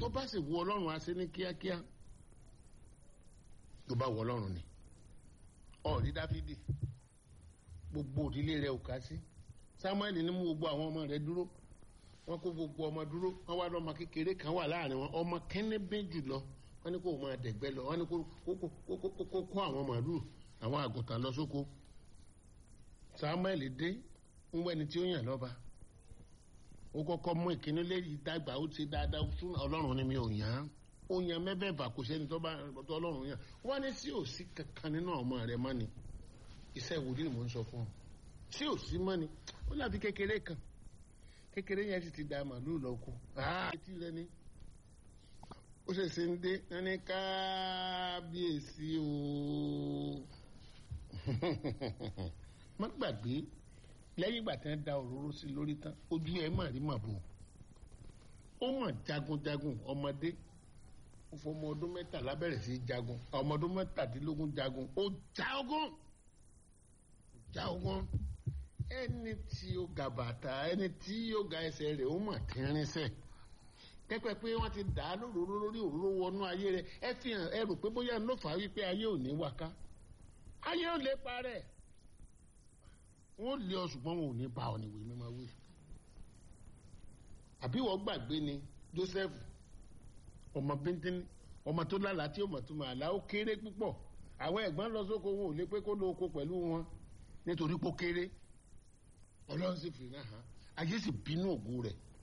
tó bá sì wù ọlọ́run á ṣe ní kíákíá tó bá wù ọlọ́run ni ọ̀rí dáfídì gbogbo òdílé rẹ̀ ò ká sí samuel ní mú gbogbo àwọn ọmọ rẹ̀ dúró wọ́n kó gbogbo ọmọ dúró wọ́n wá lọ́mọ kékeré kan wà láàrin wọn ọmọ kẹ́nẹ́bẹ́ jùlọ wọ́n ní kó máa dẹ̀gbẹ́ lọ wọ́n ní kó kó àwọn màlúù àwọn àgùntàn lọ sóko samuel dé ń wẹ́ni tí ó yàn lọ́ba ó kọ́kọ́ mú ìkíní léyìí dàgbà ó ti dáadáa fún ọlọ́run ni mi ò yàn án ó yan mẹ́fẹ̀ẹ̀fà kò sẹ́ni tó bá tó ọlọ́run yàn wọ́n ní sí òsì kankan nínú ọmọ rẹ mọ́ ni iṣẹ́ ìwòlíì mò ń sọ fún ọ sí òsì mọ́ ni ó láfi kékeré kan kékeré yẹn sì ti da màlúù lọ kú etí rẹ ni ó ṣẹ̀ṣẹ̀ ń dé wọ́n ní kábíyèsí o má gbàgbé lẹ́yìn ìgbà tí wọ́n da òróró sí lórí tán ojú ẹ̀ mà rí màbò ó mọ̀ jagunjagun ọmọdé ó fọmọ ọdún mẹ́tàlá bẹ̀rẹ̀ sí í jagun ọmọ ọdún mẹ́tàdínlógún jagun ó já ogún ó já ogún ẹni tí ó ga bàtà ẹni tí ó ga ẹsẹ̀ rẹ̀ ó mọ̀ tínrínsẹ̀ pẹ́pẹ́ pé wọ́n ti dà á lóróró lórí òróró wọnú ayé rẹ̀ ẹ fi hàn ẹ rò pé bóyá ló fà á wípé ayé ò ní wà ká ayé ò lè parẹ́ wọ́n lé ọ ṣùgbọ́n wọn ò ní bá ọ níwèé mímọ́ wí àbí wọ́n gbàgbé ni Joseph ọmọ bíntín ọmọ tó lálàá tí ó mọ̀ tó máa là ó kéré púpọ̀ àwọn ẹ̀gbọ́n lọ sóko wọn ò lè pé kó lọ oko pẹ̀lú wọn nítorí pé ó kéré ọlọ́run sì fi náà hàn ayé sì bínú ògo rẹ̀